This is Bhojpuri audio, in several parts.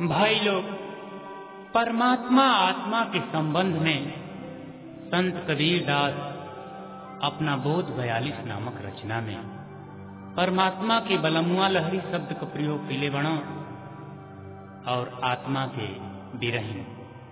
भाई लोग परमात्मा आत्मा के संबंध में संत कबीर दास अपना बोध बयालीस नामक रचना में परमात्मा के बलमुआ लहरी शब्द का प्रयोग पीले बणो और आत्मा के बिरही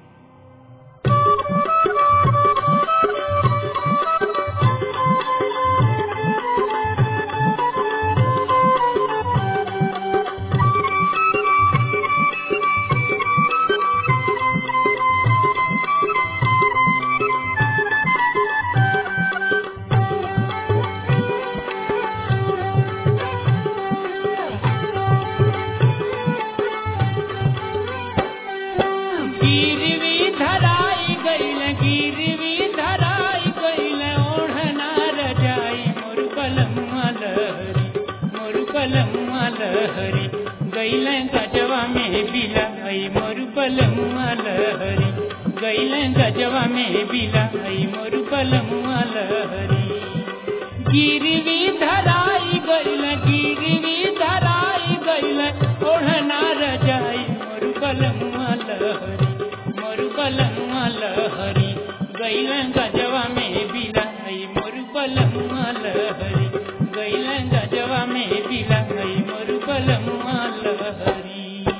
गिरवी धराई गईल गिरवी धराई गईल ओढ़ना रजाई मोर बलमुआ लहरी मोर बलमुआ लहरी गईल गजवा में बिलाई मोर बलमुआ लहरी गईल गजवा में बिलाई मोर बलमुआ लहरी गिरवी धराई गईल गिरवी धराई गईल ओढ़ना रजाई मोर बलमुआ लहरी मोर बलमुआ लहरी गईल गजवा में बिलाई मोर बलमुआ लहरी गईल गजवा में बिलाई मोर बलमुआ लहरी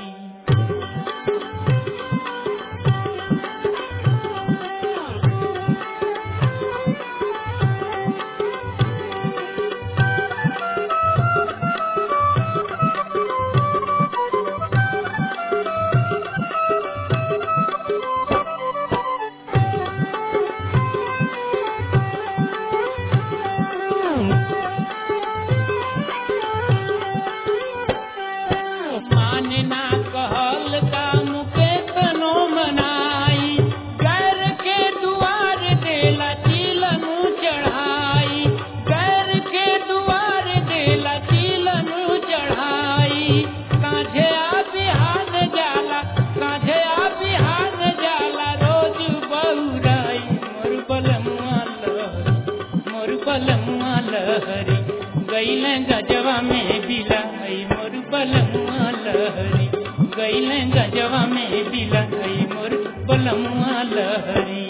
मानना कहल काम के तनो मनाई गैर के दुआर देला चिलनु चढ़ाई गैर के दुआर देला चिलनु चढ़ाई काझे आ बिहान जाला काझे आ बिहान जाला रोज बहुराई मोर बलमुआ लहरी मोर बलमुआ लहरी गैल गजवा में बिलाई मोर बलमुआ लहरी गैल गजवा में बिलाई मोर बलमुआ लहरी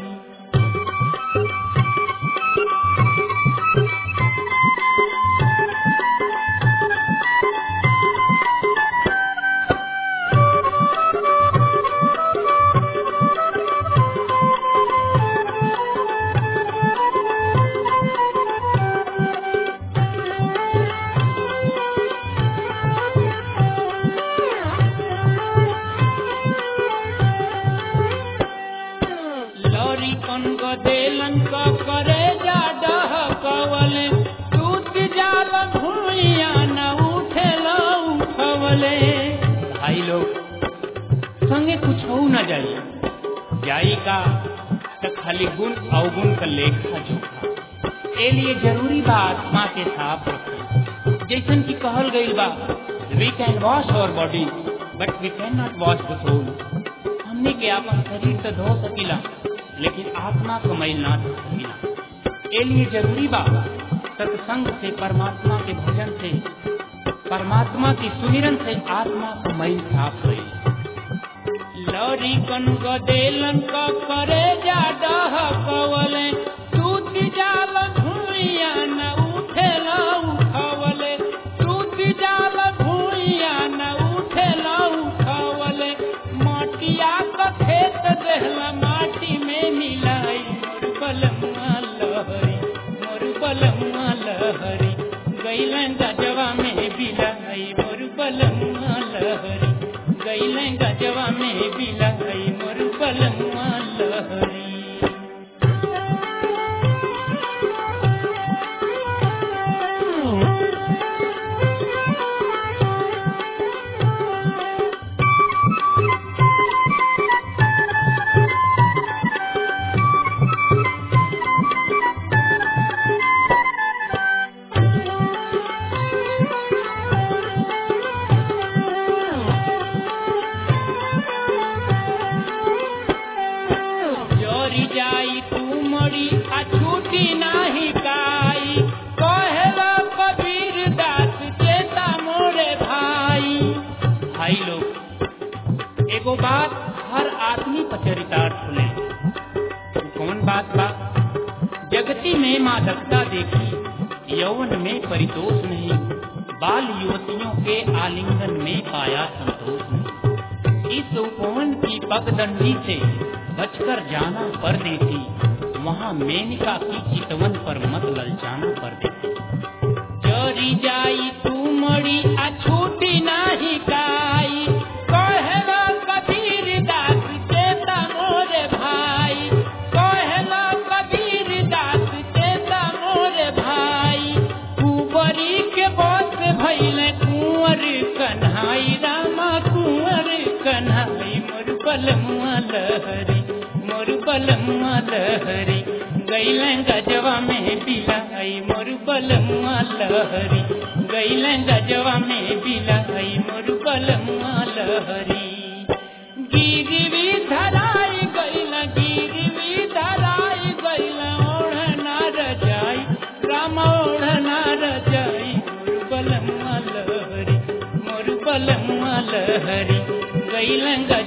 लौरी कन को देलन को करे जा डह कवले टूट जाल भूइया न उठे लो उठवले भाई लोग संगे कुछ हो न जाई जाई का त खाली गुण अवगुण का लेखा जोखा ए लिए जरूरी बा आत्मा के साफ रखना जैसन की कहल गईल बा we can wash our body but we can not wash the soul हमने के अपन शरीर तो धो सकीला लेकिन आत्मा को मैल ना धो सकीला ए लिए जरूरी बा सत्संग से परमात्मा के भजन से परमात्मा की सुमिरन से आत्मा को मैल साफ होई लौरी कन को देलन को करे जा डह कवले टूट जाल भूइया न उठे ला उठवले टूट जाल भूइया न उठे ला उठवले माटिया का खेत देहला माटी में मिलाई मोर बलमुआ लहरी मोर बलमुआ लहरी गैलन गजवा में बिलाई मोर बलमुआ लहरी गैलन गजवा में बिलाई मोर बलमुआ लहरी एगो बात हर आदमी पर चरितार्थ होले वो कौन बात बा जगती में मादकता देखी यौवन में परितोष नहीं बाल युवतियों के आलिंगन में पाया संतोष नहीं इस उपवन की पगदंडी से बचकर जाना पर देती वहाँ मेनका की चितवन पर मत ललचाना पर देती चोरी जाई तू मड़ी आ छूटी नाही काई कहेला कबीर दास चेता मोरे भाई कहेला कबीर दास चेता मोरे भाई कुंवरी के बस भैले कुंवर कन्हाई रामा कुंवर कन्हाई मोर बलमुआ लहरी मोर बलमुआ लहरी गैले गजवा में बिलाई मोर बलमुआ लहरी गैले गजवा में बिलाई मोर बलमुआ लहरी गिरवी धराई गैला गिरवी धराई गैला ओढ़ना रजाई राम ओढ़ना रजाई मोर बलमुआ लहरी मोर बलमुआ लहरी गैले